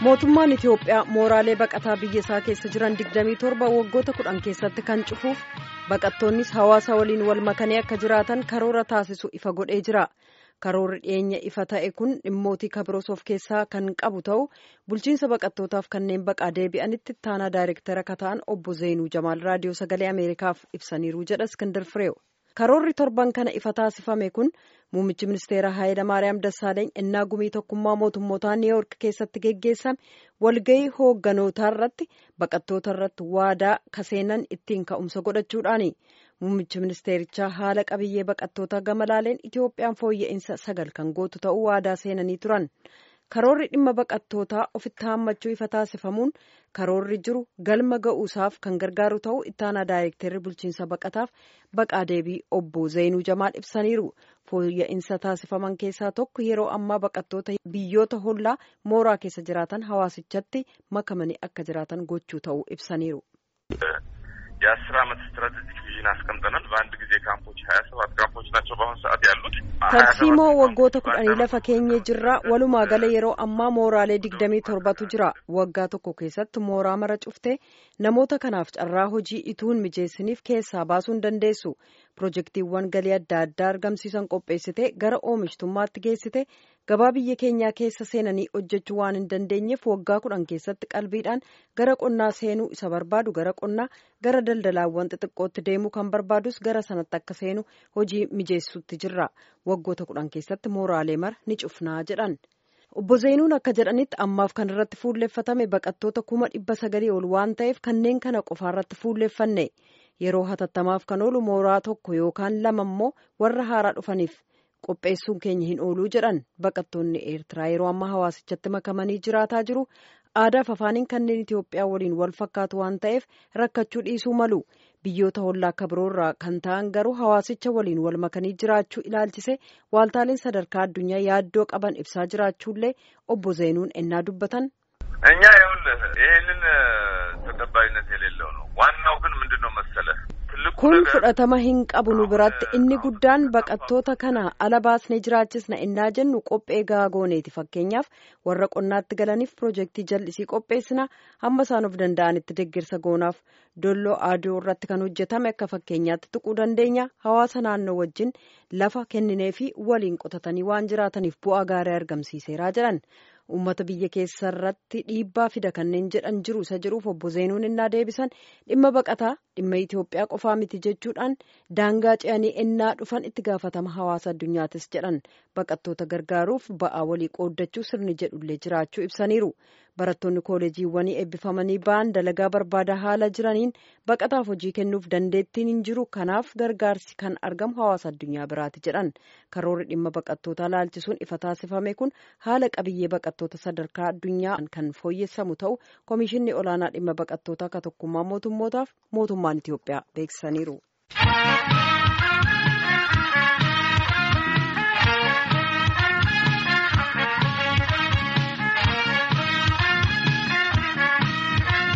mootummaan itiyoophiyaa mooraalee baqataa biyya isaa keessa jiran 27 waggoota kudhan keessatti kan cufuuf baqattoonnis hawaasa waliin wal makanii akka jiraatan karoora taasisu ifa godhee jira karoorri dhiyeenya ifa ta'e kun dhimmootii kabiroos of keessaa kan qabu ta'u bulchiinsa baqattootaaf kanneen baqaa deebi'anitti taanaa daayirektara kata'an obbo zeenuu jamaal raadiyoo sagalee ameerikaaf ibsaniiru jedha iskindar fireew karoorri torban kana ifa taasifame kun muummichi ministeeraa Hayilamaariyaam Dassaaleeny innaa gumii tokkummaa mootummootaa niiwoork keessatti geggeessame walgahii hoogganotaa irratti baqattoota irratti waadaa kaseenan ittiin ka'umsa godhachuudhaani muummichi ministeerichaa haala qabiyyee baqattoota gama laaleen Itiyoophiyaan fooyya'insa sagal kan gootu ta'uu waadaa seenanii turan. karoorri dhimma baqattootaa ofitti haammachuu ifa taasifamuun karoorri jiru galma ga'uusaaf kan gargaaru ta'uu ittaanaa daayirekteerri bulchiinsa baqataaf baqaa deebii obbo zeenuu jamaal ibsaniiru fooyya'insa taasifaman keessaa tokko yeroo ammaa baqattoota biyyoota hollaa mooraa keessa jiraatan hawaasichatti makamanii akka jiraatan gochuu ta'uu ibsaniiru. የአስር አመት ስትራቴጂክ ቪዥን አስቀምጠናል። በአንድ ጊዜ ካምፖች ሀያ ሰባት ካምፖች ናቸው በአሁኑ ሰዓት ያሉት። tarsiimoo waggoota kudhanii lafa keenye jirra walumaa gala yeroo ammaa mooraalee digdamii torbatu jira waggaa tokko keessatti mooraa mara cuftee namoota kanaaf carraa hojii ituun mijeessiniif keessaa baasuu hin dandeessu pirojektiiwwan galii adda addaa argamsiisan qopheessite gara oomishtummaatti geessite gabaa biyya keenyaa keessa seenanii hojjechuu waan hin dandeenyeef waggaa kudhan keessatti qalbiidhaan gara qonnaa seenuu isa barbaadu gara qonnaa gara daldalaawwan xixiqqootti deemuu kan barbaadus gara sanatti akka seenu hojii mijeessutti jirra waggoota kudhan keessatti mooraalee mara ni cufnaa jedhan. obbo Zeenuun akka jedhanitti ammaaf kan irratti fuulleeffatame baqattoota kuma dhibba sagalii ol waan ta'eef kanneen kana qofaarratti fuulleeffanne yeroo hatattamaaf kan oolu mooraa tokko yookaan lama immoo warra haaraa dhufaniif qopheessuun keenya hin ooluu jedhan baqattoonni eertiraa yeroo ammaa hawaasichatti makamanii jiraataa jiru aadaaf afaaniin kanneen Itiyoophiyaa waliin wal fakkaatu waan ta'eef rakkachuu dhiisuu malu biyyoota hollaa akka biroorraa kan ta'an garuu hawaasicha waliin wal makanii jiraachuu ilaalchise waaltaaleen sadarkaa addunyaa yaaddoo qaban ibsaa jiraachuullee obbo Zeenuun ennaa dubbatan. እኛ ይኸውልህ ይሄንን ተቀባይነት የሌለው ነው። ዋናው ግን ምንድን ነው መሰለህ kun fudhatama hin qabu nu biratti inni guddaan baqattoota kana ala baasnee jiraachisna innaa jennu qophee gaagooneeti fakkeenyaaf warra qonnaatti galaniif pirojektii jallisii qopheessina hamma isaan of danda'anitti deeggarsa goonaaf dolloo aaduu irratti kan hojjetame akka fakkeenyaatti tuquu dandeenya hawaasa naannoo wajjin lafa kenninee fi waliin qotatanii waan jiraataniif bu'aa gaarii argamsiiseeraa jedhan uummata biyya keessa irratti dhiibbaa fida kanneen jedhan jiru isa jedhuuf obbo Zeenuun innaa deebisan dhimma baqataa dhimma Itoophiyaa qofaa miti jechuudhaan daangaa ce'anii ennaa dhufan itti gaafatama hawaasa addunyaatis jedhan baqattoota gargaaruuf ba'aa walii qooddachuu sirni jedhullee jiraachuu ibsaniiru barattoonni kooleejiiwwanii eebbifamanii ba'an dalagaa barbaada haala jiraniin baqataaf hojii kennuuf dandeettiin hin jiru kanaaf gargaarsi kan argamu hawaasa addunyaa biraati jedhan karoorri dhimma baqattootaa laalchisuun ifa taasifame kun haala qabiyyee baqattoota sadarkaa addunyaa kan fooyyessamu ta'u komishinni olaanaa dhimma baqattootaa akka tokkummaa mootummootaaf mootummaan Itiyoophiyaa beeksisaniiru.